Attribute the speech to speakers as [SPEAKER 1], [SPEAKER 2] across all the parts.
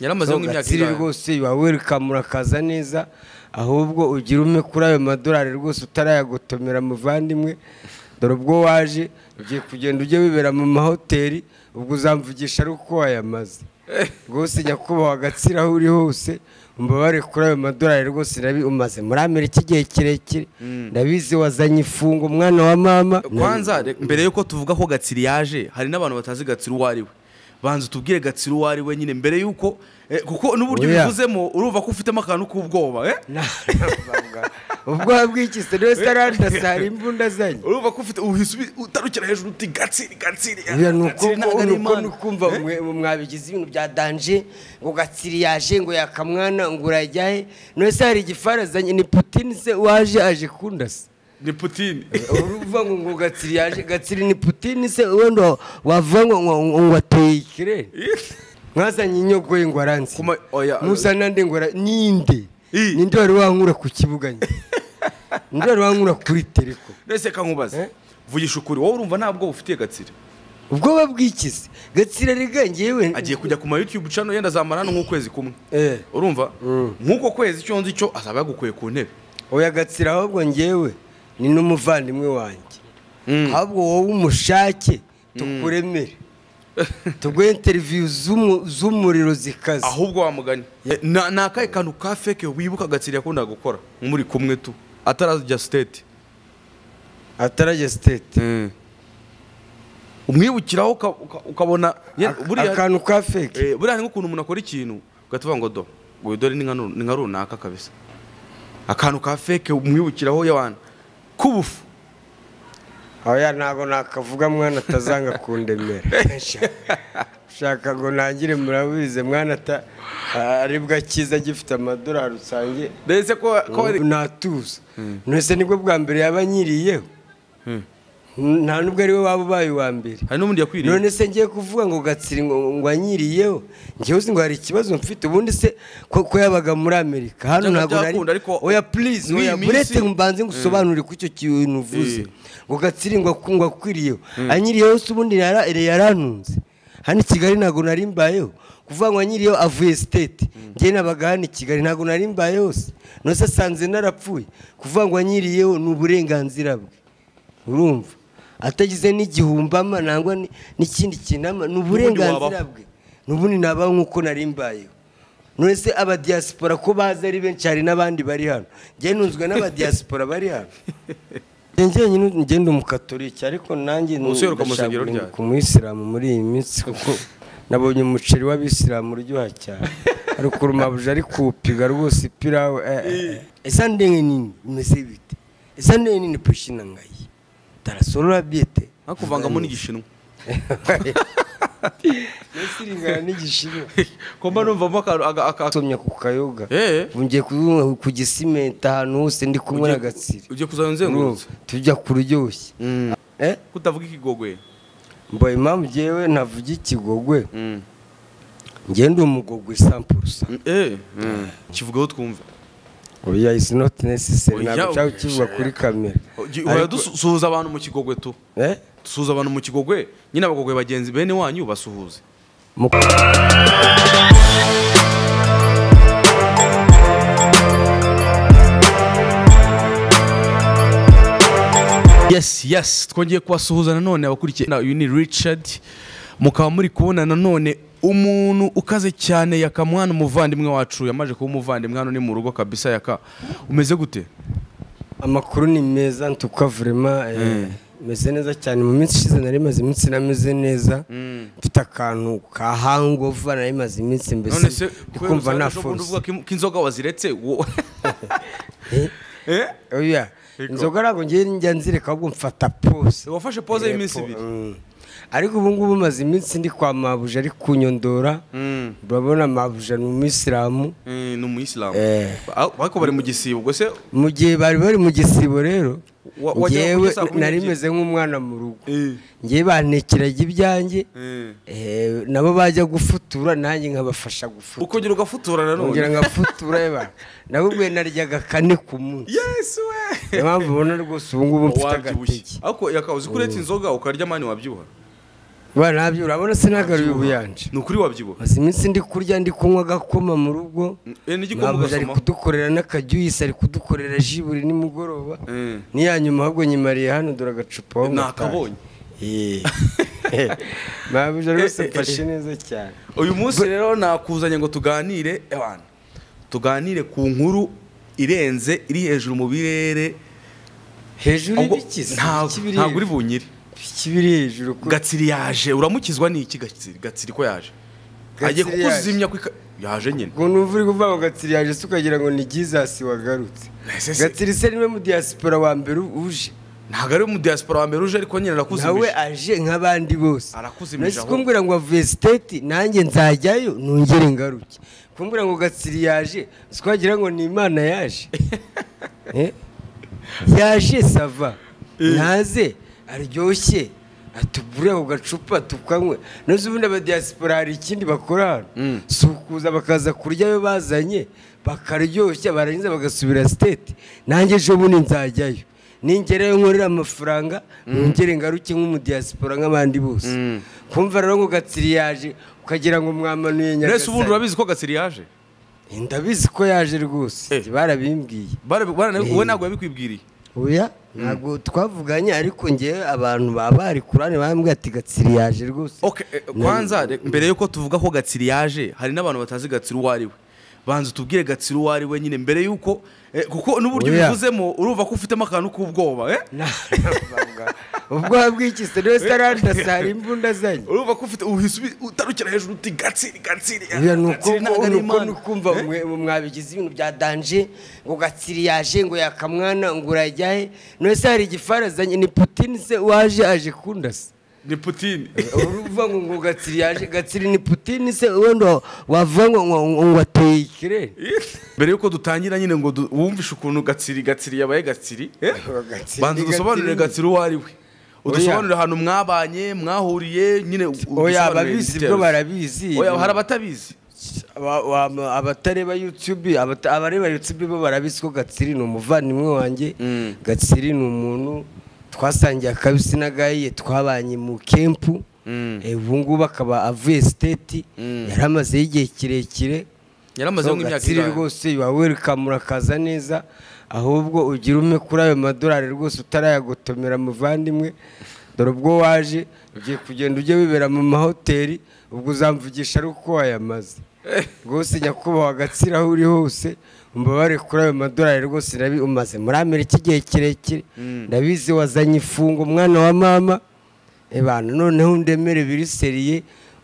[SPEAKER 1] yaramaze
[SPEAKER 2] So,
[SPEAKER 1] nk'imyaka
[SPEAKER 2] Gatsiri
[SPEAKER 1] ingahe?
[SPEAKER 2] rwose yuba welcome urakaza neza ahubwo ugira umwe kuri ayo madolari rwose utarayagotomera muvandimwe dore ubwo waje ugiye kugenda ujye wibera mu mahoteli ubwo uzamvugisha ari uko wayamaze rwose nyakubahwa Gatsiri aho uri hose umbabare kuri ayo madolari rwose nabi umaze muri amerika igihe kirekire ndabizi wazanye ifungo mwana wa mama
[SPEAKER 1] kwanza re- mbere yuko tuvuga ko gatsiri yaje hari n'abantu batazi gatsiri uwo ari we banza utubwire gatsiri uwo ari we nyine mbere yuko eh, kuko n'uburyo
[SPEAKER 2] Oya.
[SPEAKER 1] ubivuzemo urumva ko ufitemo akantu k'ubwoba eh?
[SPEAKER 2] ubwoba bw'iki se niwe sarandasi hari imbunda zanye
[SPEAKER 1] urumva ko ufite uhise ubi- utarukira hejuru uti gatsiri gatsiri ah,
[SPEAKER 2] Buriya ni uko
[SPEAKER 1] Gatsiri ntabwo ari
[SPEAKER 2] nuko
[SPEAKER 1] Imana."
[SPEAKER 2] nukumva mwe mwe mwabigize ibintu bya danje ngo gatsiri yaje ngo yakamwana ngo urajyahe none se hari igifarazanye ni putini se waje aje kundasa
[SPEAKER 1] ni putini
[SPEAKER 2] uruvuga ngo ngo gatsiri yaje gatsiri ni putini se wenda wa- wavuga ngo ngo ngo- ngo ateye ikirere mwazanye inyogoye ngo aransi
[SPEAKER 1] Kuma- oya.
[SPEAKER 2] muzana nde ngo ara- ninde
[SPEAKER 1] I.
[SPEAKER 2] ninde wari wankura ku kibuga nyine ninde wari wankura kuri tereko
[SPEAKER 1] ndetse kankubaze
[SPEAKER 2] Eh?
[SPEAKER 1] vugisha ukuri wowe urumva ntabwo ufitiye gatsiri
[SPEAKER 2] ubwoba bw'ikizi gatsira riga ngewe
[SPEAKER 1] agiye kujya ku ma youtube channel yenda zamara no nk'ukwezi kumwe
[SPEAKER 2] Eh.
[SPEAKER 1] urumva
[SPEAKER 2] Mm.
[SPEAKER 1] nk'uko kwezi icyo nzi cyo azaba yagukuye ku ntebe
[SPEAKER 2] oya gatsira ahubwo ngewe ni n'umuvandimwe wanjye
[SPEAKER 1] Mm.
[SPEAKER 2] ahubwo wowe umushake tukuremere tuguhe interiviyu z'umu- z'umuriro zikaze
[SPEAKER 1] ahubwo wamugani Na- ni akahe kantu ka feke wibuka agatsiri yakundaga gukora muri kumwe tu atarajya siteti
[SPEAKER 2] atarajya sitete
[SPEAKER 1] umwibukiraho uka- uka- ukabona ye-
[SPEAKER 2] Ak-
[SPEAKER 1] buriya
[SPEAKER 2] akantu ka feke
[SPEAKER 1] Eh, buriya ni nk'ukuntu umuntu akora ikintu ugatuvuga ngo do ngo dore ni nka nu- ni nka runaka kabisa akantu ka feke umwibukiraho y'abantu k'ubufu
[SPEAKER 2] oya ntabwo nakavuga mwana atazanga kundemera Sha- ushaka ngo ntangire murabize mwana ata- aribwo akiza agifite amadolari usangiye
[SPEAKER 1] ndetse ko ko ari
[SPEAKER 2] natuza nese nibwo bwa mbere yaba anyiriyeho nta nubwo ari we waba ubaye uwa mbere
[SPEAKER 1] hari n'ubundi yakwiriye
[SPEAKER 2] none se ngiye kuvuga ngo gatsiri ngo ngo anyiriyeho ngewe uzi ngo hari ikibazo mfite ubundi se ko ko yabaga muri amerika hano
[SPEAKER 1] Byaba
[SPEAKER 2] ntabwo nari
[SPEAKER 1] byakunda, ariko
[SPEAKER 2] oya please
[SPEAKER 1] muri iyi
[SPEAKER 2] oya
[SPEAKER 1] minsi-
[SPEAKER 2] buretse mbanze ngusobanurire ko icyo kintu uvuze
[SPEAKER 1] Eh.
[SPEAKER 2] ngo gatsiri ngo aku- ngo akwiriyeho anyiriyeho se ubundi yara- yarantunze hano i kigali ntabwo nari mbayeho kuvuga ngo anyiriyeho avuye sitete ngewe nabaga hano i kigali ntabwo nari mbayeho se none se asanze narapfuye kuvuga ngo anyiriyeho ni uburenganzira bwe urumva atagize n'igihumbi ama nangwa ni- n'ikindi kintu ama ni uburenganzira
[SPEAKER 1] wabaho.
[SPEAKER 2] bwe n'ubundi nabaho nk'uko nari mbayeho none se abadiyasipora ko bazi ari benshi hari n'abandi bari hano njye nunzwe n'abadiyasipora bari hano njye njyenyine njye ndi umukatoliki ariko nanjye
[SPEAKER 1] Museruka mu
[SPEAKER 2] ndashaka
[SPEAKER 1] rusengero
[SPEAKER 2] guhinduka
[SPEAKER 1] ryanyu.
[SPEAKER 2] umuyisilamu muri iyi minsi kuko nabonye umuceri w'abisilamu uryoha cyane ariko urumabuja ari kuwupiga rwose ipirawu eh, eh, eh. esa ndenge nini imeze bite esa ndenge nini pushina ngayi tarasorora biyete
[SPEAKER 1] nka kuvangamo n'igishinwa
[SPEAKER 2] nesiringana n'igishinwa
[SPEAKER 1] komba numvamo akantu aga- aka-
[SPEAKER 2] nsomye ku kayoga
[SPEAKER 1] Eh.
[SPEAKER 2] ubu ngiye ku- ku gisimenta ahantu hose ndi kumwe na
[SPEAKER 1] Ugiye-
[SPEAKER 2] gatsiri
[SPEAKER 1] ugiye kuzajya uzengurutse
[SPEAKER 2] Urumva? tujya ku ruryoshye eh
[SPEAKER 1] kutavuga ikigogwe
[SPEAKER 2] mbaye impamvu ngewe ntavuga ikigogwe ngewe ndi umugogwe sampurusa
[SPEAKER 1] kivugaho twumva
[SPEAKER 2] oya isi noti necessary
[SPEAKER 1] Oya,
[SPEAKER 2] ntabwo cyaba
[SPEAKER 1] oya.
[SPEAKER 2] kivuga kuri kamera
[SPEAKER 1] uhora
[SPEAKER 2] Ariko-
[SPEAKER 1] dusuhuza abantu mu kigogwe tu
[SPEAKER 2] eh
[SPEAKER 1] dusuhuza abantu mu kigogwe nyine abagogwe bagenzi bene wanyu basuhuze
[SPEAKER 2] mu-
[SPEAKER 1] yes yes twongeye kubasuhuza nanone abakurikiye Na- uyu ni richard mukaba muri kubona nanone umuntu ukaze cyane yakamwana umuvandimwe wacu yamaze kuba umuvandimwe hano ni mu rugo kabisa yaka umeze gute
[SPEAKER 2] amakuru ni meza ntuka vurema meze neza cyane mu minsi ishize nari maze iminsi nameze neza mfite akantu ka hangover nari maze iminsi
[SPEAKER 1] none
[SPEAKER 2] mbese
[SPEAKER 1] se
[SPEAKER 2] ndi kumva nta
[SPEAKER 1] ubundi
[SPEAKER 2] force
[SPEAKER 1] uvuga ko im- ko inzoga waziretse wo-
[SPEAKER 2] Eh,
[SPEAKER 1] Eh?
[SPEAKER 2] oya
[SPEAKER 1] Ego.
[SPEAKER 2] inzoga ntabwo ngiye njya nzireka ahubwo mfata pose
[SPEAKER 1] wafashe pose y'iminsi
[SPEAKER 2] Yepfo,
[SPEAKER 1] ibiri
[SPEAKER 2] mm. ariko ubu ngubu maze iminsi ndi kwa mabuja ari kunyondora
[SPEAKER 1] Mm.
[SPEAKER 2] urabona mabuja ni umuyisilamu
[SPEAKER 1] Eh, ni umuyisilamu
[SPEAKER 2] Eh.
[SPEAKER 1] Ah, ariko bari mu gisibo ubwo se
[SPEAKER 2] mu gihe bari bari mu gisibo rero
[SPEAKER 1] Wa- wajya
[SPEAKER 2] ngewe
[SPEAKER 1] kurya saa kumi
[SPEAKER 2] nari
[SPEAKER 1] n'ebyiri?
[SPEAKER 2] meze nk'umwana mu rugo
[SPEAKER 1] Eh.
[SPEAKER 2] ngewe bantekeraga ibyanjye
[SPEAKER 1] Eh.
[SPEAKER 2] eh, nabo bajya gufutura nanjye nkabafasha gufutura
[SPEAKER 1] ukongera ugafutura
[SPEAKER 2] ngira
[SPEAKER 1] nanone
[SPEAKER 2] ngafutura eba nabo ubwo naryaga kane ku munsi
[SPEAKER 1] yes we
[SPEAKER 2] niyo mpamvu ubona rwose ubu ngubu mfite
[SPEAKER 1] wabyibushye
[SPEAKER 2] agateke
[SPEAKER 1] ariko yakabuze ko uretse inzoga ukarya mani wabyibuha
[SPEAKER 2] Ba nabyo urabona sinagaruye ubuyanja
[SPEAKER 1] ni ukuri wabyibuha
[SPEAKER 2] maze iminsi ndi kurya ndi kunywa agakoma mu rugo
[SPEAKER 1] Eh, n'igikoma
[SPEAKER 2] ntabwo ari
[SPEAKER 1] ugasoma.
[SPEAKER 2] kudukorera n'akajuyisi ari kudukorera ji buri nimugoroba
[SPEAKER 1] Eh.
[SPEAKER 2] n'iya nyuma ahubwo nyimariye hano dore agacupa aho
[SPEAKER 1] Ni
[SPEAKER 2] ngataha.
[SPEAKER 1] akabonye.
[SPEAKER 2] Eh. nabyo rwose mfashe neza cyane
[SPEAKER 1] uyu munsi rero nakuzanye ngo tuganire abantu tuganire ku nkuru irenze iri hejuru mu birere
[SPEAKER 2] hejuru
[SPEAKER 1] Ahubwo
[SPEAKER 2] y'ibikiza
[SPEAKER 1] ntabwo
[SPEAKER 2] ibiki biri
[SPEAKER 1] ntabwo uri
[SPEAKER 2] hejuru.
[SPEAKER 1] bunyire
[SPEAKER 2] Ibiki biri hejuru ko
[SPEAKER 1] gatsiri yaje uramukizwa n'iki gatsiri gatsiri ko yaje agiye
[SPEAKER 2] Gatsiri yaje.
[SPEAKER 1] kukuzimya ku ika- yaje nyine
[SPEAKER 2] ngo numva uri kuvuga ngo gatsiri yaje se ukagira ngo ni jizasi wagarutse
[SPEAKER 1] Ese se-
[SPEAKER 2] gatsiri se niwe mu diaspora wa mbere uje
[SPEAKER 1] ntabwo ari mu diaspora wa mbere uje ariko nyine
[SPEAKER 2] nawe
[SPEAKER 1] arakuzimije
[SPEAKER 2] aje nk'abandi bose
[SPEAKER 1] Arakuzimije
[SPEAKER 2] nahise
[SPEAKER 1] aho.
[SPEAKER 2] kumbwira ngo wavuye siteti nanjye nzajyayo nongere ngaruke kumbwira ngo gatsiri yaje si wagira ngo ni imana yaje Eh? yaje sava ntaze aryoshye atugure ako gacupa tukanywe ntuzi ubundi abadiyasipora hari ikindi bakora hano si ukuza bakaza kurya ayo bazanye bakaryoshya barangiza bagasubira siteti nanjye ejo bundi nzajyayo ningerayo nkorera amafaranga nongere ngaruke nk'umudiyasipora nk'abandi bose kumva rero ngo gatsiri yaje ukagira ngo mwamanuye
[SPEAKER 1] mbese ubundi
[SPEAKER 2] nyagasani
[SPEAKER 1] urabizi ko gatsiri yaje
[SPEAKER 2] ndabizi ko yaje rwose
[SPEAKER 1] Eh.
[SPEAKER 2] barabimbwiye
[SPEAKER 1] Bara- bara- wowe ntabwo yabikwibwiriye
[SPEAKER 2] oya ntabwo twavuganye ariko ngewe abantu baba bari kurane bambwira ati gatsiri yaje rwose
[SPEAKER 1] Okay, eh, kwanza re- mbere yuko tuvuga ko gatsiri yaje hari n'abantu batazi gatsiri uwo ari we banza utubwire gatsiri uwo ari we nyine mbere yuko eh, kuko n'uburyo
[SPEAKER 2] Oya.
[SPEAKER 1] ubivuzemo urumva ko ufitemo akantu k'ubwoba eh?
[SPEAKER 2] ubwo wabwikise niwe sarandasi hari imbunda zanye
[SPEAKER 1] urumva ko ufite uhise ubi- utarukira hejuru uti gatsiri gatsiri eh,
[SPEAKER 2] Oya, ni uko
[SPEAKER 1] Gatsiri ntabwo ari
[SPEAKER 2] ni uko
[SPEAKER 1] Imana."
[SPEAKER 2] ni ukumva mwe- mwe mwabigize ibintu bya danje ngo gatsiri yaje ngo yakamwana ngo urajyahe niwe se hari igifarazanye ni putini se waje aje kundasa
[SPEAKER 1] ni putini
[SPEAKER 2] uruvuga ngo ngo gatsiri yaje gatsiri ni putini se wenda wavuga ngo ngo ngo ateye ikirere
[SPEAKER 1] mbere yuko dutangira nyine ngo du- wumvishe ukuntu gatsiri gatsiri yabaye gatsiri eh?
[SPEAKER 2] Gatsiri,
[SPEAKER 1] banza udusobanurire gatsiri uwo ari we udusobanurire ahantu mwabanye mwahuriye nyine u-
[SPEAKER 2] oya
[SPEAKER 1] udusobanurire
[SPEAKER 2] ababizi
[SPEAKER 1] details.
[SPEAKER 2] bwo barabizi
[SPEAKER 1] Oya, hari abatabizi
[SPEAKER 2] Aba- wa- abatareba youtube abata- abareba youtube bo barabizi ko gatsiri ni umuvandimwe wanjye gatsiri ni umuntu twasangiye akabisi n'agahiye twabanye mu kempu Eh, ubu ngubu akaba avuye siteti yari amazeho igihe kirekire
[SPEAKER 1] yaramazeho
[SPEAKER 2] So,
[SPEAKER 1] nk'imyaka
[SPEAKER 2] Gatsiri
[SPEAKER 1] ingahe?
[SPEAKER 2] rwose yuba welcome urakaza neza ahubwo ugira ume kuri ayo madorari rwose utarayagotomera muvandimwe dore ubwo waje ugiye kugenda ujye wibera mu mahoteli ubwo uzamvugisha ari uko wayamaze rwose nyakubahwa gatsira aho uri hose umbabare kuri ayo madorari rwose nabi umaze muri amerika igihe kirekire ndabizi wazanye ifungo umwana wa mama ebana noneho ndemere biri seriye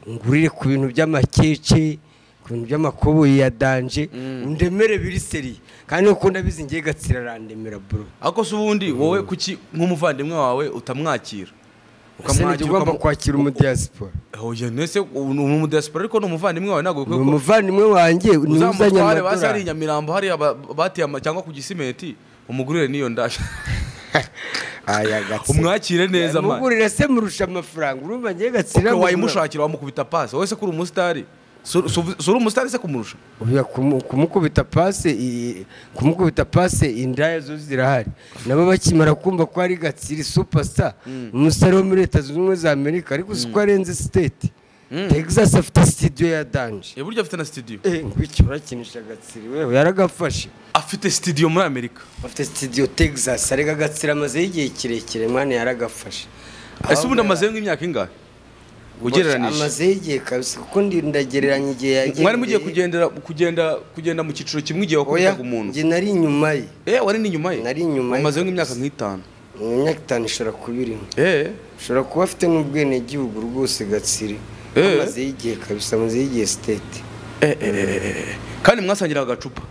[SPEAKER 2] ngurire ku bintu by'amakeke ku bintu by'amakoboyi ya danje ndemere biri seriye kandi uko ndabizi ngiye gatsira arandemera bro
[SPEAKER 1] ariko se ubundi wowe kuki nk'umuvandimwe wawe utamwakira
[SPEAKER 2] ukamwakira ugomba
[SPEAKER 1] ukamu-
[SPEAKER 2] kwakira umudiyasipora
[SPEAKER 1] oya nese ubu ni umudiyasipora ariko ni umuvandimwe wawe ntabwo
[SPEAKER 2] ni
[SPEAKER 1] bikwiye ko
[SPEAKER 2] umuvandimwe wanjye ni uzanye
[SPEAKER 1] uzamutware basi hari i
[SPEAKER 2] amadorari
[SPEAKER 1] nyamirambo hariya ba- bateye ama- cyangwa ku gisimenti umugurire n'iyo ndashya
[SPEAKER 2] aya gatsira
[SPEAKER 1] umwakire neza man
[SPEAKER 2] mugurira se murusha amafaranga urumva ngiye gatsira
[SPEAKER 1] Okay,
[SPEAKER 2] mugura-
[SPEAKER 1] wayimushakira wamukubiita pasi wowe se ko uri umusitari si uri- si uri- si uri umusitari se kumurusha
[SPEAKER 2] Oya, kumu- kumukubita pase i- kumukubita pase indaya zo zirahari nabo bakimara kumva ko ari gatsiri superstar umusore wo muri leta zunze ubumwe za amerika ariko si ko arenze state texas afite studio ya danje
[SPEAKER 1] ya buryo afite na sitidiyo
[SPEAKER 2] Eh, ngwiki urakinisha gatsiri wewe yaragafashe
[SPEAKER 1] afite sitidiyo muri amerika
[SPEAKER 2] afite studio texas arega gatsiri amazeho igihe kirekire mwana yaragafashe
[SPEAKER 1] ese ubundi amazeho nk'imyaka ingahe ugereranyije
[SPEAKER 2] amazeho igihe kabisa kuko ndi- ndagereranya igihe yagendeye
[SPEAKER 1] mwari mugiye kugendera kugenda kugenda mu cyiciro kimwe igihe
[SPEAKER 2] oya
[SPEAKER 1] wakubitaga umuntu
[SPEAKER 2] njye nari inyuma ye
[SPEAKER 1] Eh, wari ni inyuma ye
[SPEAKER 2] Nari inyuma ye.
[SPEAKER 1] umazeho nk'imyaka nk'itanu
[SPEAKER 2] mu myaka itanu ishobora kuba irimo
[SPEAKER 1] eh
[SPEAKER 2] ushobora kuba afite n'ubwenegihugu rwose gatsiri
[SPEAKER 1] Eh.
[SPEAKER 2] amaze y'igihe kabisa amaze y'igihe siteti
[SPEAKER 1] eh, eh, eh, eh. kandi mwasangira agacupa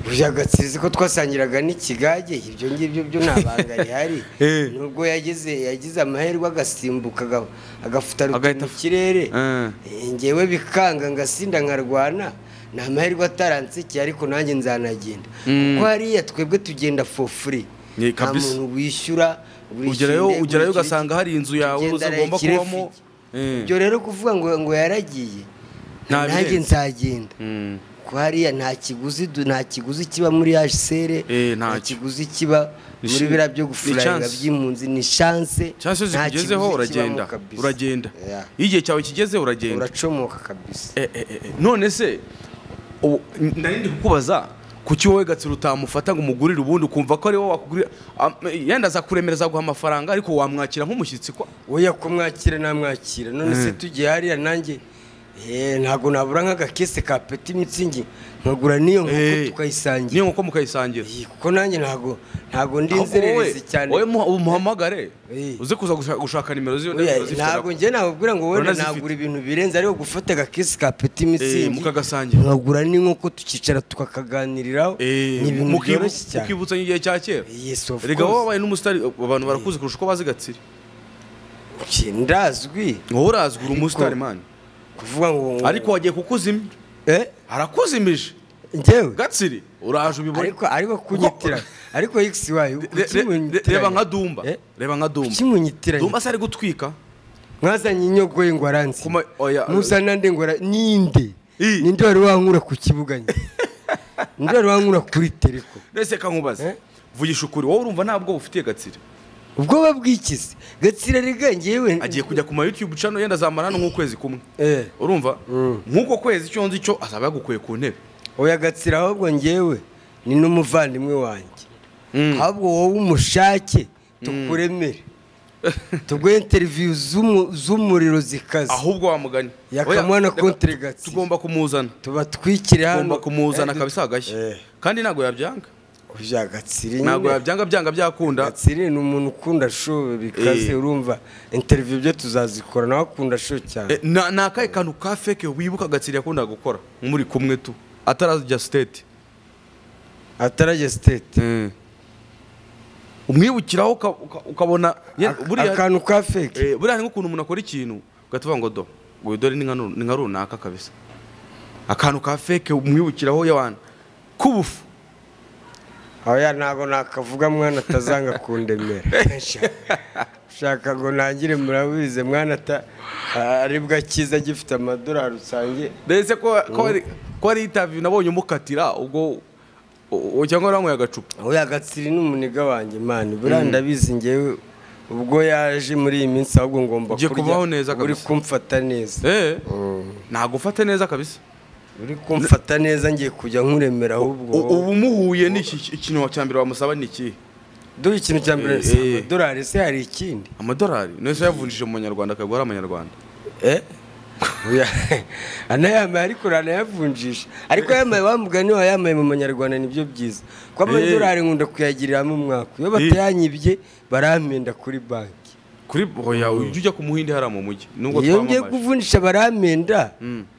[SPEAKER 2] burya gatsiri ko twasangiraga n'ikigage ibyo ngibyo byo nta banga rihari
[SPEAKER 1] Eh.
[SPEAKER 2] nubwo yageze yagize amahirwe agasimbuka aga- agafuta
[SPEAKER 1] Agahita
[SPEAKER 2] mu
[SPEAKER 1] af-
[SPEAKER 2] kirere
[SPEAKER 1] Eh.
[SPEAKER 2] Eh, ngewe bikanga ngasinda nkarwana ni amahirwe ataransekiye ariko nanjye nzanagenda kuko hariya twebwe tugenda for free
[SPEAKER 1] Ni
[SPEAKER 2] nta
[SPEAKER 1] kabisa.
[SPEAKER 2] muntu wishyura buri
[SPEAKER 1] ugerayo
[SPEAKER 2] kinde,
[SPEAKER 1] ugerayo
[SPEAKER 2] buri kiriki.
[SPEAKER 1] ugasanga hari inzu yawe
[SPEAKER 2] Ugenda
[SPEAKER 1] ugomba
[SPEAKER 2] rekire
[SPEAKER 1] kubamo
[SPEAKER 2] fike.
[SPEAKER 1] Eh.
[SPEAKER 2] ibyo rero kuvuga ngo ngo yaragiye
[SPEAKER 1] Nta
[SPEAKER 2] nanjye
[SPEAKER 1] birenze.
[SPEAKER 2] nzagenda
[SPEAKER 1] Mm.
[SPEAKER 2] ko hariya nta kiguzi du- nta kiguzi kiba muri hsr
[SPEAKER 1] Eh,
[SPEAKER 2] nta
[SPEAKER 1] ntacyo.
[SPEAKER 2] kiguzi kiba
[SPEAKER 1] Ni
[SPEAKER 2] muri
[SPEAKER 1] shi-
[SPEAKER 2] biriya byo
[SPEAKER 1] ni
[SPEAKER 2] gufurayinga
[SPEAKER 1] chance.
[SPEAKER 2] by'impunzi ni chance
[SPEAKER 1] cyangwa se
[SPEAKER 2] nta
[SPEAKER 1] zikugezeho
[SPEAKER 2] kiguzi
[SPEAKER 1] uragenda
[SPEAKER 2] kibamo kabisa.
[SPEAKER 1] uragenda
[SPEAKER 2] Yeah.
[SPEAKER 1] iyo igihe cyawe kigezeho uragenda
[SPEAKER 2] uracomoka kabisa
[SPEAKER 1] Eh, eh, eh, eh. none se ubu- nari ndi kukubaza kuki wowe gatsiro utamufata ngo umugurire ubundi ukumva ko ari wowe wakugurira Am- yenda azakuremera azaguha amafaranga ariko wamwakira nk'umushyitsi kwa
[SPEAKER 2] oya ko mwakira namwakira none se tugiye hariya nanjye eh, ntabwo nabura nk'agakese ka peti mitsingi nkagura n'iyo nkoko
[SPEAKER 1] Eh,
[SPEAKER 2] tukayisangira
[SPEAKER 1] niyo nkoko mukayisangira
[SPEAKER 2] Eh, kuko nanjye ntabwo ntabwo ndi
[SPEAKER 1] Ahubwo wowe
[SPEAKER 2] inzererezi cyane
[SPEAKER 1] wowe muha- ubu muhamagare
[SPEAKER 2] Eh.
[SPEAKER 1] uze kuza gushaka- gushaka nimero z'iyo
[SPEAKER 2] Oya,
[SPEAKER 1] nimero zifite
[SPEAKER 2] ntabwo njye nababwira ngo wenda
[SPEAKER 1] Uranazifite.
[SPEAKER 2] nagura ibintu birenze ariko gufata agakesi ka peti
[SPEAKER 1] Eh,
[SPEAKER 2] mitsingi
[SPEAKER 1] mukagasangira
[SPEAKER 2] nkagura n'inkoko tukicara tukakaganiriraho
[SPEAKER 1] Eh,
[SPEAKER 2] ni ibintu
[SPEAKER 1] mukibu-
[SPEAKER 2] byoroshye cyane
[SPEAKER 1] mukibutsa nk'igihe cya kera
[SPEAKER 2] Yes, of
[SPEAKER 1] rega wowe
[SPEAKER 2] course.
[SPEAKER 1] wabaye n'umusitari abantu barakuzi kurusha uko bazi gatsiri
[SPEAKER 2] Njye ndazwi
[SPEAKER 1] wowe urazwi uri
[SPEAKER 2] Ariko-
[SPEAKER 1] umusitari mani
[SPEAKER 2] kuvuga ngo
[SPEAKER 1] ariko wagiye kukuzimya
[SPEAKER 2] eh
[SPEAKER 1] arakuzimije
[SPEAKER 2] njyewe
[SPEAKER 1] gatsiri uraje ubibona
[SPEAKER 2] ariko ariko kunyitira ariko x wayo
[SPEAKER 1] Re- re- re- reba nka dumba
[SPEAKER 2] Eh?
[SPEAKER 1] reba nka dumba
[SPEAKER 2] kimunyitiranye
[SPEAKER 1] dumba se ari gutwika
[SPEAKER 2] mwazanye inyogoye ngo aransi
[SPEAKER 1] Kuma- oya.
[SPEAKER 2] muzana nde ngo ara- ninde
[SPEAKER 1] I.
[SPEAKER 2] ninde wari wankura ku kibuga nyine ninde wari wankura kuri tereko
[SPEAKER 1] ndetse kankubaze
[SPEAKER 2] Eh?
[SPEAKER 1] vugisha ukuri wowe urumva ntabwo ufitiye gatsiri
[SPEAKER 2] ubwoba bw'ikizi gatsira rega njyewe
[SPEAKER 1] agiye kujya ku ma youtube channel yenda azamara hano nk'ukwezi kumwe
[SPEAKER 2] Eh.
[SPEAKER 1] urumva
[SPEAKER 2] Mm.
[SPEAKER 1] nk'uko kwezi icyo nzi cyo azaba yagukuye ku ntebe
[SPEAKER 2] oya gatsira ahubwo njyewe ni n'umuvandimwe wanjye
[SPEAKER 1] Mm.
[SPEAKER 2] ahubwo wowe umushake tukuremere tuguhe interiviyu z'umu- z'umuriro zikaze
[SPEAKER 1] ahubwo wamuganye
[SPEAKER 2] yakamwana
[SPEAKER 1] Oya,
[SPEAKER 2] konti
[SPEAKER 1] reka-
[SPEAKER 2] gatsira.
[SPEAKER 1] tugomba kumuzana
[SPEAKER 2] tubatwikire hano
[SPEAKER 1] tugomba kumuzana
[SPEAKER 2] Eh,
[SPEAKER 1] kabisa agashya
[SPEAKER 2] eh,
[SPEAKER 1] kandi ntabwo yabyanga
[SPEAKER 2] oya gatsira
[SPEAKER 1] ntabwo
[SPEAKER 2] nyine.
[SPEAKER 1] yabyanga byanga byakunda
[SPEAKER 2] gatsiri ni umuntu ukunda show bikaze
[SPEAKER 1] Eh.
[SPEAKER 2] urumva interiviyu byo tuzazikora nawe akunda show cyane
[SPEAKER 1] Eh, na- ni akahe kantu ka feke wibuka gatsiri yakundaga gukora muri kumwe tu atarajya siteti
[SPEAKER 2] atarajya sitete
[SPEAKER 1] umwibukiraho uka- uka- ukabona ye- buriya
[SPEAKER 2] akantu ka feke
[SPEAKER 1] eh, buriya ni nk'ukuntu umuntu akora ikintu ugahita uvuga ngo do ngo iyi dore ni nka nu- ni nka runaka kabisa akantu ka feke umwibukiraho y'abantu k'ubufu
[SPEAKER 2] oya ntabwo nakavuga mwana atazanga kundemera ushaka ngo ntangire murabize mwana ata aribwo akiza agifite amadorari usange
[SPEAKER 1] ndetse ko ko ari ko ari interview nabonye umukatira ubwo u- u- cyangwa wanyweye agacupa
[SPEAKER 2] oya gatsiri ni umuniga wanjye mani buriya ndabizi ngewe ubwo yaje muri iyi minsi ahubwo ngomba
[SPEAKER 1] Ugiye kubaho neza
[SPEAKER 2] uri
[SPEAKER 1] kabisa.
[SPEAKER 2] kumfata neza
[SPEAKER 1] eh ntagufate neza kabisa
[SPEAKER 2] uri kumfata neza ngiye kujya nkuremera ahubwo
[SPEAKER 1] U- ubu umuhuye ni iki ikintu cya mbere wamusaba ni iki
[SPEAKER 2] dore ikintu cya mbere si
[SPEAKER 1] Eh.
[SPEAKER 2] amadorari se hari ikindi
[SPEAKER 1] amadorari nese yavunjije mu manyarwanda akagura amanyarwanda
[SPEAKER 2] Oya, anayambaye ariko uranayavunjisha ariko yambaye wamuga niba yambaye mu manyarwanda nibyo byiza kuko amadorari nkunda kuyagiriramo umwaka iyo batayanyibye barampenda kuri banki
[SPEAKER 1] kuri oya ujya ujya ku muhinde hariya mu mujyi nubwo
[SPEAKER 2] iyo ngiye
[SPEAKER 1] twamamaje.
[SPEAKER 2] kuvunjisha barampenda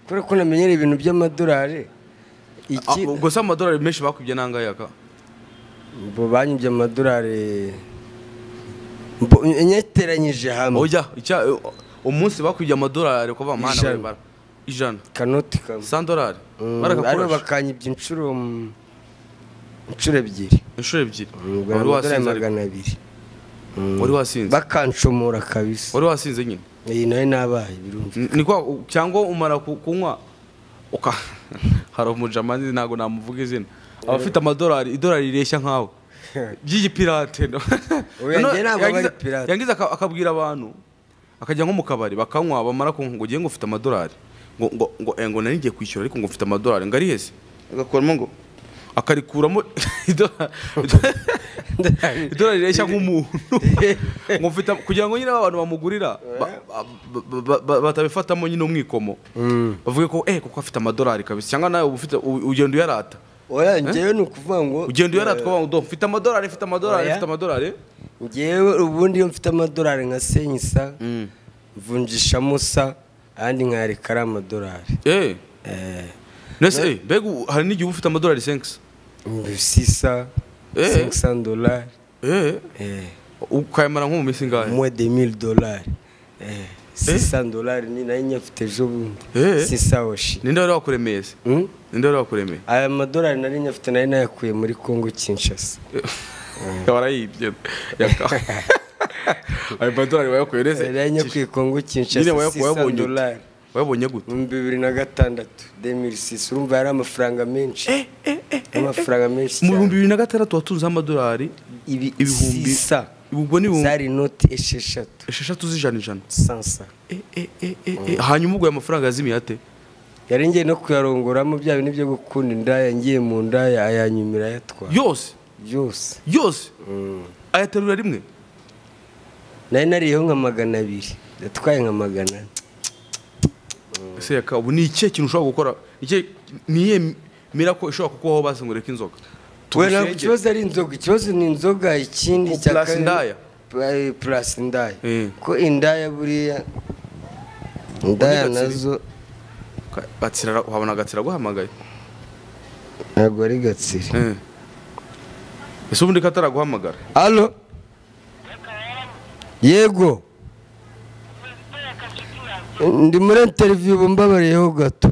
[SPEAKER 2] kubera ko namenyera ibintu by'amadorari
[SPEAKER 1] Ah,
[SPEAKER 2] iki
[SPEAKER 1] ubwo se amadorari menshi bakubye n'angahe aka
[SPEAKER 2] bo banyibye amadorari mbo- nyeteranyije hamwe
[SPEAKER 1] ujya icya eh, umunsi bakubye amadorari uko bava mana
[SPEAKER 2] Ijana.
[SPEAKER 1] bara ijana
[SPEAKER 2] kanoti kamwe
[SPEAKER 1] sandorari
[SPEAKER 2] Mm, aribo
[SPEAKER 1] barakakurasha
[SPEAKER 2] bakanyibye inshuro mm, inshuro ebyiri
[SPEAKER 1] inshuro ebyiri wari
[SPEAKER 2] ubwo amadorari
[SPEAKER 1] wasinze ariko.
[SPEAKER 2] magana abiri
[SPEAKER 1] wari wasinze
[SPEAKER 2] bakanshomora kabisa
[SPEAKER 1] wari wasinze nyine
[SPEAKER 2] iyi nayo nabaye birumva
[SPEAKER 1] N- ni kwa u- cyangwa umara ku- kunywa uka hari umujamani ntabwo namuvuga izina aba afite amadorari idorari rireshya nkawe by'igipirate no.
[SPEAKER 2] Oya,
[SPEAKER 1] No,
[SPEAKER 2] njye ntabwo aba ari
[SPEAKER 1] yagize-
[SPEAKER 2] pirate.
[SPEAKER 1] yagize aka- akabwira abantu akajya nko mu kabari bakanywa bamara kunywa ngo ugiye ngo ufite amadorari ngo ngo ngo eh, ngo nari ngiye kwishyura ariko ngo ufite amadorari ngo ari hese agakuramo ngo akarikuramo idorari idorari rireshya nk'umuntu ngo mfite kugira ngo nyine abantu bamugurira ba- ba- ba- ba- batabifatamo nyine umwikomo bavuge ko eh kuko afite amadorari kabisa cyangwa nawe uba ufite u- ugenda uyarata
[SPEAKER 2] oya njyewe ni ukuvuga ngo
[SPEAKER 1] ugenda uyarata
[SPEAKER 2] eh,
[SPEAKER 1] ukavuga ngo do mfite amadorari mfite amadorari
[SPEAKER 2] Oya.
[SPEAKER 1] mfite amadorari
[SPEAKER 2] njyewe ubundi iyo mfite amadorari nka senyisa mvunjishamo sa ayandi nkayareka ari amadorari
[SPEAKER 1] eh
[SPEAKER 2] Eh,
[SPEAKER 1] nese eh mbega ubu hari n'igihe uba ufite amadorari senkisi
[SPEAKER 2] sisa
[SPEAKER 1] Eh.
[SPEAKER 2] 500 dolari
[SPEAKER 1] eh
[SPEAKER 2] eh,
[SPEAKER 1] ukayamara nko mu minsi ingahe
[SPEAKER 2] moins de 1000 dolari Eh, 600 dolari ni nayo nyafite ejo bundi
[SPEAKER 1] Eh.
[SPEAKER 2] sisa woshi
[SPEAKER 1] ninde wari wakuremeye se
[SPEAKER 2] Hmm?
[SPEAKER 1] ninde wari wakuremeye
[SPEAKER 2] aya madorari nari nyafite nari nayakuye muri kongo kinshasa
[SPEAKER 1] warayibye yaka ayo madorari bayakuye nese
[SPEAKER 2] nari nayakuye kongo
[SPEAKER 1] nyine
[SPEAKER 2] kinshasa
[SPEAKER 1] waya- wayabonye
[SPEAKER 2] 600
[SPEAKER 1] ute
[SPEAKER 2] dolari
[SPEAKER 1] wabonye gute
[SPEAKER 2] mu bibiri na gatandatu demirisisi urumva yari amafaranga menshi amafaranga menshi
[SPEAKER 1] mu bihumbi
[SPEAKER 2] cyane
[SPEAKER 1] bibiri na gatandatu watunzeho amadolari
[SPEAKER 2] ibi
[SPEAKER 1] ibihumbi-
[SPEAKER 2] sisa
[SPEAKER 1] ubwo ni ibihumbi
[SPEAKER 2] zari inoti esheshatu
[SPEAKER 1] esheshatu z'ijana ijana
[SPEAKER 2] sansa
[SPEAKER 1] Eh, eh, eh, eh, eh. hanyuma ubwo ayo mafaranga yazimiye ate
[SPEAKER 2] yari ngiye no kuyarongoramo bya bintu byo gukunda indaya ngiye mu ndaya ayanyumira ayatwara
[SPEAKER 1] yose
[SPEAKER 2] byose
[SPEAKER 1] yose ayaterura rimwe
[SPEAKER 2] nari nariyeho nka magana abiri yatwaye nka magana ane
[SPEAKER 1] ese yaka ubu ni ikihe kintu ushobora gukora Ikihe- ni iyihe mirako ishobora kukubaho basi ngo reka inzoga
[SPEAKER 2] Oya, ntabwo
[SPEAKER 1] Tugusenge.
[SPEAKER 2] ikibazo ari inzoga ikibazo ni inzoga ikindi
[SPEAKER 1] Ku plus indaya.
[SPEAKER 2] Eh, plus indaya
[SPEAKER 1] Eh.
[SPEAKER 2] ko indaya buriya indaya
[SPEAKER 1] Ubundi Gatsiri.
[SPEAKER 2] nazo
[SPEAKER 1] Ka- Gatsira ara- uhabona agatsira aguhamagaye
[SPEAKER 2] ntabwo ari gatsiri
[SPEAKER 1] Eh. ese ubundi ko ataraguhamagara
[SPEAKER 2] alo yego ndi muri interiviyu ubu mbabariyeho gato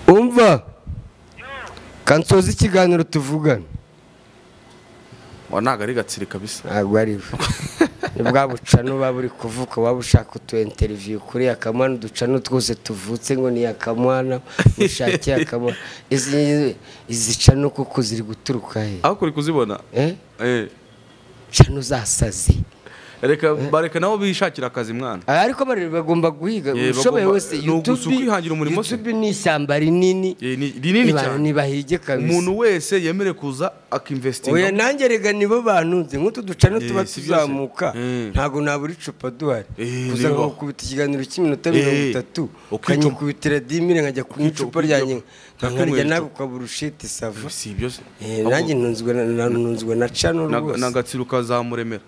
[SPEAKER 2] umva kansoza ikiganiro tuvugana
[SPEAKER 1] wa ntabwo ari gatsiri kabisa
[SPEAKER 2] ntabwo ari we ni bwa bucano baba uri kuvuka waba ushaka utu interiviyu kuri akamwana uducano twose tuvutse ngo ni akamwana mushake akamwana izi izi cano kuko ziri guturuka he
[SPEAKER 1] aho kuri kuzibona
[SPEAKER 2] Eh?
[SPEAKER 1] Eh.
[SPEAKER 2] cano zasazi
[SPEAKER 1] reka bareka nabo bishakira akazi mwana
[SPEAKER 2] Ah, ariko bari bagomba guhiga
[SPEAKER 1] Yeah,
[SPEAKER 2] ushoboye
[SPEAKER 1] bagomba-
[SPEAKER 2] wese
[SPEAKER 1] ni ugusa
[SPEAKER 2] YouTube-
[SPEAKER 1] ukwihangira umurimo se.
[SPEAKER 2] YouTube ni ishyamba rinini
[SPEAKER 1] Eh, ni rinini
[SPEAKER 2] Niba-
[SPEAKER 1] cyane
[SPEAKER 2] nibahige kabisa
[SPEAKER 1] umuntu wese yemerewe kuza
[SPEAKER 2] oya
[SPEAKER 1] akinvestinga
[SPEAKER 2] nanjye rega nibo bantunze nk'utu ducano tuba
[SPEAKER 1] Eh, si byose.
[SPEAKER 2] tuzamuka
[SPEAKER 1] Eh.
[SPEAKER 2] ntago nabura icupa duhari
[SPEAKER 1] Eh,
[SPEAKER 2] kuza
[SPEAKER 1] niba.
[SPEAKER 2] nkakubita ikiganiro cy'iminota
[SPEAKER 1] Eh.
[SPEAKER 2] mirongo itatu
[SPEAKER 1] Ukicuma.
[SPEAKER 2] ukanyikubitira dimire nkajya kunywa
[SPEAKER 1] Ukicuma,
[SPEAKER 2] icupa ryanjye
[SPEAKER 1] ukicuma.
[SPEAKER 2] nkarya
[SPEAKER 1] Ntakunywera
[SPEAKER 2] nawe
[SPEAKER 1] icupa.
[SPEAKER 2] ukabura ushita isava
[SPEAKER 1] si ibyo se
[SPEAKER 2] Eh, nanjye ntunzwe na- na- ntunzwe na cano
[SPEAKER 1] ni
[SPEAKER 2] rwose
[SPEAKER 1] agatsiro kazamuremera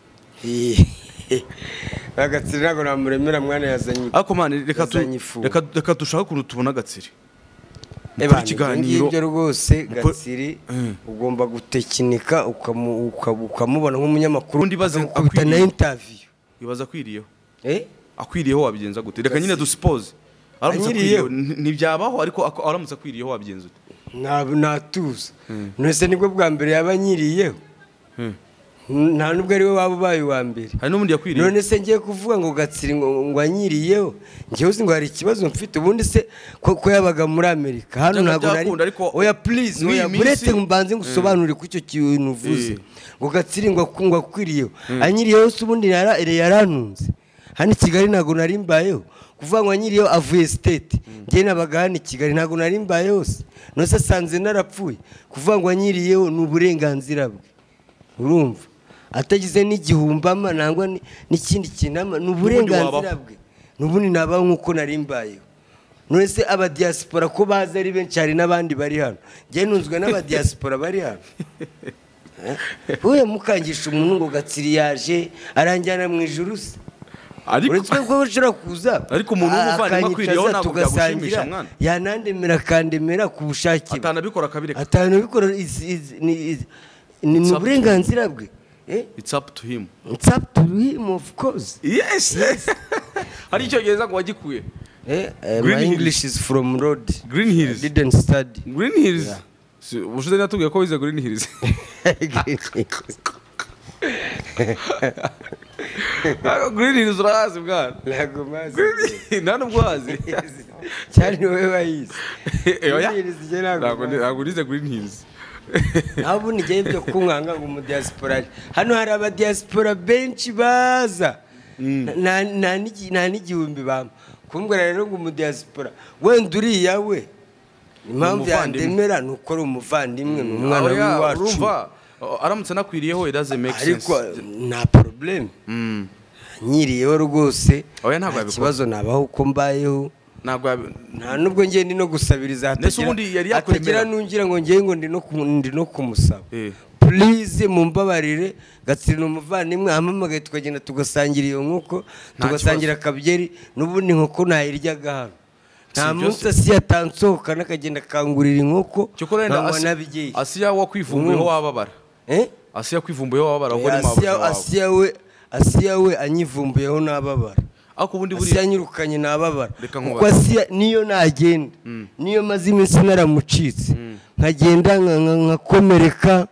[SPEAKER 2] agatsiri ntabwo namuremera mwana yazanye
[SPEAKER 1] ariko mwana reka tu-
[SPEAKER 2] Yazanye ifu.
[SPEAKER 1] reka- reka dushake ukuntu tubona agatsiri mukora
[SPEAKER 2] Ebana,
[SPEAKER 1] ikiganiro
[SPEAKER 2] ibyo ngibyo rwose
[SPEAKER 1] Mukora-
[SPEAKER 2] gatsiri ugomba gutekinika ukamu- uka- ukamubona nk'umunyamakuru
[SPEAKER 1] Ubundi baze
[SPEAKER 2] ukamukubita na
[SPEAKER 1] akwiriye.
[SPEAKER 2] intaviyu
[SPEAKER 1] ibaza akwiriyeho akwiriyeho wabigenza gute reka nyine dusipoze
[SPEAKER 2] Anyiriyeho.
[SPEAKER 1] ntibyabaho ariko ako- aramutse akwiriyeho wabigenza ute
[SPEAKER 2] natuza ntese nibwo bwa mbere yaba anyiriyeho nta nubwo ari we waba ubaye uwa mbere
[SPEAKER 1] hari n'ubundi yakwiriye
[SPEAKER 2] none se ngiye kuvuga ngo gatsiri ngo ngo anyiriyeho njyewe uzi ngo hari ikibazo mfite ubundi se ko ko yabaga muri amerika hano
[SPEAKER 1] Byaba
[SPEAKER 2] ntabwo nari
[SPEAKER 1] byakunda, ariko
[SPEAKER 2] oya please
[SPEAKER 1] muri iyi
[SPEAKER 2] oya
[SPEAKER 1] minsi-
[SPEAKER 2] buretse mbanze ngusobanurire ko icyo kintu uvuze
[SPEAKER 1] Eh.
[SPEAKER 2] ngo gatsiri ngo aku- ngo akwiriyeho anyiriyeho se ubundi yara- yarantunze hano i kigali ntabwo nari mbayeho kuvuga ngo anyiriyeho avuye sitete njyewe nabaga hano i kigali ntabwo nari mbayeho se nose asanze narapfuye kuvuga ngo anyiriyeho ni uburenganzira bwe urumva atagize n'igihumbama nangwa ni- n'ikindi kintu ama- ni uburenganzira
[SPEAKER 1] wabaho.
[SPEAKER 2] bwe n'ubundi nabaho nk'uko nari mbayeho nonese abadiyasipora ko bazi ari benshi hari n'abandi bari hano njyewe ntunzwe n'abadiyasipora bari hano wowe mukangisha umuntu ngo gatsiri yaje aranjyana mu ijuru se
[SPEAKER 1] ariko
[SPEAKER 2] uretse ko ushobora kuza
[SPEAKER 1] Ariko umuntu w'umuvandimwe
[SPEAKER 2] akanyicaza,
[SPEAKER 1] akwiriyeho ntabwo
[SPEAKER 2] tugasangira,
[SPEAKER 1] byagushimisha mwana.
[SPEAKER 2] yanandemera akandemera ku bushake bwe
[SPEAKER 1] atanabikora akabireka
[SPEAKER 2] atanabikora is- is- ni- is- ni ni
[SPEAKER 1] It's up to
[SPEAKER 2] uburenganzira bwe Eh?
[SPEAKER 1] it's up to him
[SPEAKER 2] It's up to him of course
[SPEAKER 1] yes hari icyongereza ngo wagikuye
[SPEAKER 2] Eh, eh,
[SPEAKER 1] Green
[SPEAKER 2] my
[SPEAKER 1] Hills.
[SPEAKER 2] english is from road
[SPEAKER 1] green
[SPEAKER 2] I
[SPEAKER 1] hills
[SPEAKER 2] didn't study
[SPEAKER 1] green hills Si- ubushize natubwiye ko wize green hills green hills urahazi bwana
[SPEAKER 2] ntabwo mazi
[SPEAKER 1] nta nubwo uhazi
[SPEAKER 2] cyane wowe wayizi
[SPEAKER 1] Eh, oya.
[SPEAKER 2] Green Hills njye ntabwo
[SPEAKER 1] Ntabwo ni-
[SPEAKER 2] mazi.
[SPEAKER 1] ntabwo nize green hills
[SPEAKER 2] aho ubundi njyewe ibyo kunkanga ngo umudiyasipora aje hano hari abadiyasipora benshi baza Nta- nta n'igi- nta n'igihumbi bampa kumbwira rero ngo umudiyasipora wenda uriya we impamvu
[SPEAKER 1] umuvandimwe.
[SPEAKER 2] yandemera ni uko ari umuvandimwe ni umwana
[SPEAKER 1] Oya,
[SPEAKER 2] w'iwacu
[SPEAKER 1] urumva aramutse anakwiriyeho it doesn't make sense
[SPEAKER 2] ariko nta probleme
[SPEAKER 1] Mm.
[SPEAKER 2] nyiriyeho rwose
[SPEAKER 1] Oya, ntabwo
[SPEAKER 2] nta
[SPEAKER 1] yabikora.
[SPEAKER 2] kibazo nabaho uko mbayeho
[SPEAKER 1] ntabwo yabi-
[SPEAKER 2] nta nubwo ngiye ndi no gusabiriza
[SPEAKER 1] Mbese ubundi yari yakwemera.
[SPEAKER 2] hatagira n'ungira ngo ngiye ngo ndi no ku- ndi no kumusaba
[SPEAKER 1] Eh.
[SPEAKER 2] purize mumbabarire gatsiri ni umuvandimwe ahamamagaye tukagenda tugasangira iyo nkoko
[SPEAKER 1] Nta
[SPEAKER 2] tugasangira akabyeri n'ubundi inkoko nayiryaga hano nta
[SPEAKER 1] Si ibyo
[SPEAKER 2] munsi
[SPEAKER 1] se.
[SPEAKER 2] asiya atansohoka n'akagenda akangurira inkoko
[SPEAKER 1] Cyokora wenda
[SPEAKER 2] nkanywa
[SPEAKER 1] Asi-
[SPEAKER 2] n'abyeyi
[SPEAKER 1] asiya wakwivumbuyeho
[SPEAKER 2] Umwumva.
[SPEAKER 1] wababara
[SPEAKER 2] Eh?
[SPEAKER 1] asiya yakwivumbuyeho wababara ahubwo ni mabuja
[SPEAKER 2] Asiya-
[SPEAKER 1] wawe
[SPEAKER 2] asiya we asiya we anyivumbuyeho n'ababara
[SPEAKER 1] ariko ubundi
[SPEAKER 2] asiya
[SPEAKER 1] buriya
[SPEAKER 2] anyirukanye nababara
[SPEAKER 1] Reka nkubaze.
[SPEAKER 2] kuko asiya niyo nagenda niyo maze iminsi naramucitse nkagenda nka- nka- nkakomereka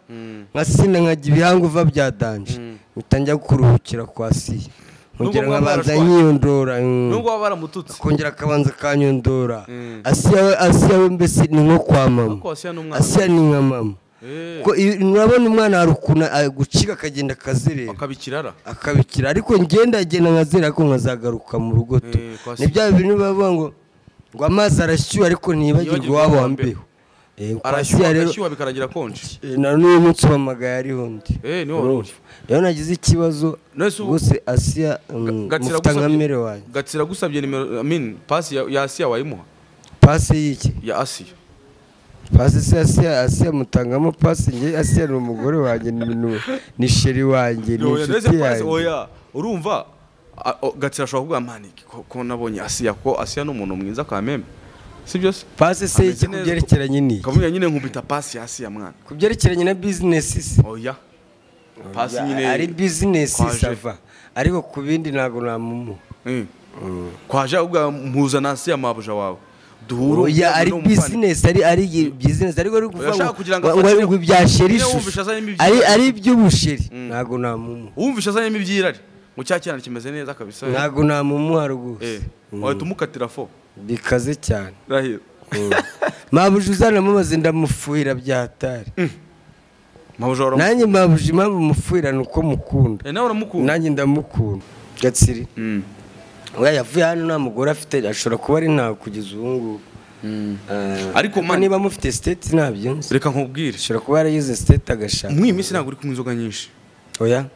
[SPEAKER 2] nkasina nkajya ibihanguva byadanje mpita njya kuruhukira kwa asiya kongera
[SPEAKER 1] Nubwo
[SPEAKER 2] nkabanza
[SPEAKER 1] baba
[SPEAKER 2] yiyondora mm.
[SPEAKER 1] nubwo baba baramututse
[SPEAKER 2] akongera akabanza akanyondora
[SPEAKER 1] Mm.
[SPEAKER 2] asiya we asiya we mbese ni nko kwa mama
[SPEAKER 1] Ariko Asiya ni umwana.
[SPEAKER 2] asiya ni nka mama
[SPEAKER 1] Eh,
[SPEAKER 2] Ko iyo- urabona umwana hari ukuntu a- gucika akagenda akazerera
[SPEAKER 1] akaba ikirara
[SPEAKER 2] akabikira ariko ngenda agenda nkazera ariko nkazagaruka mu rugo tu
[SPEAKER 1] Eh, kwa si-
[SPEAKER 2] ni bya bintu biba bivuga ngo ngo amazi arashyuha ariko ntiyibagirwe
[SPEAKER 1] Ntiyibagirwe
[SPEAKER 2] uwabo
[SPEAKER 1] uwa mbere.
[SPEAKER 2] wambeho Eh, kwa
[SPEAKER 1] arashyuha
[SPEAKER 2] Asiya rero
[SPEAKER 1] agashyuha bikaragira konje
[SPEAKER 2] eh, na n'uyu munsi uhamagaye ariho undi
[SPEAKER 1] Eh, niwe
[SPEAKER 2] Urumva?
[SPEAKER 1] wari
[SPEAKER 2] rero nagize ikibazo
[SPEAKER 1] Nonese ubu-
[SPEAKER 2] rwose asiya mm,
[SPEAKER 1] Gatsira
[SPEAKER 2] mufite nka
[SPEAKER 1] agusabye-
[SPEAKER 2] mere wanjye
[SPEAKER 1] gatsira agusabye nimero I mean, pasi ya ya asiya wayimuha
[SPEAKER 2] pasi y'iki
[SPEAKER 1] ya asiya
[SPEAKER 2] pasi se asiya asiya mutangamo pasi njye asiya ni umugore wanjye ni ni- ni sheri wanjye ni
[SPEAKER 1] Oya, ndetse
[SPEAKER 2] inshuti
[SPEAKER 1] pasi
[SPEAKER 2] yanjye
[SPEAKER 1] oya urumva a- o- gatsira ashobora kuvuga mani ko- ko nabonye asiya ko asiya ni umuntu mwiza kwa meme si byo se
[SPEAKER 2] pasi se
[SPEAKER 1] Ameze
[SPEAKER 2] y'iki
[SPEAKER 1] neza.
[SPEAKER 2] kubyerekeranye ni iki?
[SPEAKER 1] kavuga nyine nkubita pasi ya asiya mwana
[SPEAKER 2] kubyerekeranye na bizinesi se
[SPEAKER 1] oya pasi
[SPEAKER 2] Ya,
[SPEAKER 1] nyine
[SPEAKER 2] ari bizinesi
[SPEAKER 1] kwaje.
[SPEAKER 2] sava ariko ku bindi ntabwo namumu
[SPEAKER 1] Eh. kwaje ahubwo mpuzana asiya mabuja wawe duhure
[SPEAKER 2] oya ari
[SPEAKER 1] umuvandimwe.
[SPEAKER 2] bizinesi ari ari bizinesi ariko ari ukuvuga
[SPEAKER 1] Urashaka
[SPEAKER 2] ngo-
[SPEAKER 1] kugira ngo
[SPEAKER 2] ngo- ngo
[SPEAKER 1] afatire-
[SPEAKER 2] ngo ibya sheri
[SPEAKER 1] Niwe
[SPEAKER 2] ishusho.
[SPEAKER 1] wumvishe azanye ibyo-
[SPEAKER 2] ari ari iby'ubusheri ntabwo namumu
[SPEAKER 1] wumvishe azanyemo ibyirari ngo cya kirana kimeze neza kabisa
[SPEAKER 2] ntabwo namumu haruguru
[SPEAKER 1] Eh, wahita umukatira fo
[SPEAKER 2] bikaze cyane
[SPEAKER 1] rahira
[SPEAKER 2] mabuji uzanamubaze ndamufuhira byatari
[SPEAKER 1] mabuja waramukunda
[SPEAKER 2] nanjye mabuji impamvu mufuhira ni uko mukunda
[SPEAKER 1] nawe uramukunda
[SPEAKER 2] nanjye ndamukunda gatsiri
[SPEAKER 1] Mm.
[SPEAKER 2] oya yavuye hano nta mugore afite ashobora kuba ari ntawe kugeza ubu ngubu Eh,
[SPEAKER 1] Ariko man-
[SPEAKER 2] niba mufite siteti ntabyunze
[SPEAKER 1] reka nkubwire
[SPEAKER 2] ashobora kuba yaragize siteti agashaka
[SPEAKER 1] mw'iyi minsi ntabwo uri kunywa inzoga nyinshi
[SPEAKER 2] oya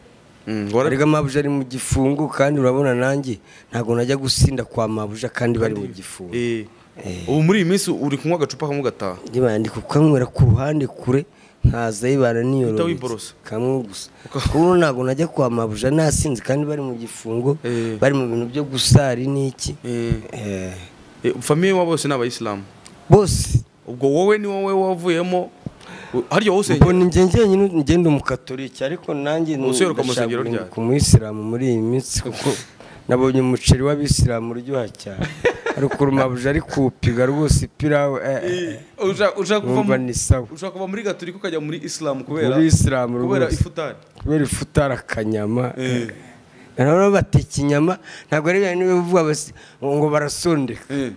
[SPEAKER 1] Mm, ngo wara-
[SPEAKER 2] ariko mabuja ari mu gifungu kandi urabona nanjye ntabwo najya gusinda kwa mabuja kandi bari mu gifungu
[SPEAKER 1] Eh. ubu muri iyi minsi uri kunywa agacupa kamwe ugataha
[SPEAKER 2] niba ndi kukanywera ku ruhande kure nkaza yibana
[SPEAKER 1] wiborosa.
[SPEAKER 2] niyororotse kamwe gusa kuko ntabwo najya kwa mabuja nasinze kandi bari mu gifungo
[SPEAKER 1] Eh.
[SPEAKER 2] bari mu bintu byo gusari n'iki
[SPEAKER 1] Eh,
[SPEAKER 2] Eh,
[SPEAKER 1] eh, famiye wa bose ni abayisilamu
[SPEAKER 2] bose
[SPEAKER 1] ubwo wowe ni wowe wavuyemo u- harya wowe usengera
[SPEAKER 2] mbona njye njyenyine ngenda umukatoliki ariko nanjye
[SPEAKER 1] Useruka mu
[SPEAKER 2] ndashaka
[SPEAKER 1] rusengero
[SPEAKER 2] guhinduka
[SPEAKER 1] ryanyu.
[SPEAKER 2] umuyisilamu muri iyi minsi kuko nabonye umuceri w'abisilamu uryoha cyane ariko mabuja ari kuwupiga rwose ipirawu eh, eh, eh.
[SPEAKER 1] Ushaka- ushaka kuva
[SPEAKER 2] Numva
[SPEAKER 1] mu-
[SPEAKER 2] ni sawa.
[SPEAKER 1] ushaka kuva muri gatolika ukajya muri isilamu kubera
[SPEAKER 2] Muri Isilamu
[SPEAKER 1] kubera
[SPEAKER 2] rwose.
[SPEAKER 1] ifutari
[SPEAKER 2] kubera ifutari akanyama noneho bateka inyama ntabwo ari bya niba bivuga basi ngo barasondeka
[SPEAKER 1] Eh.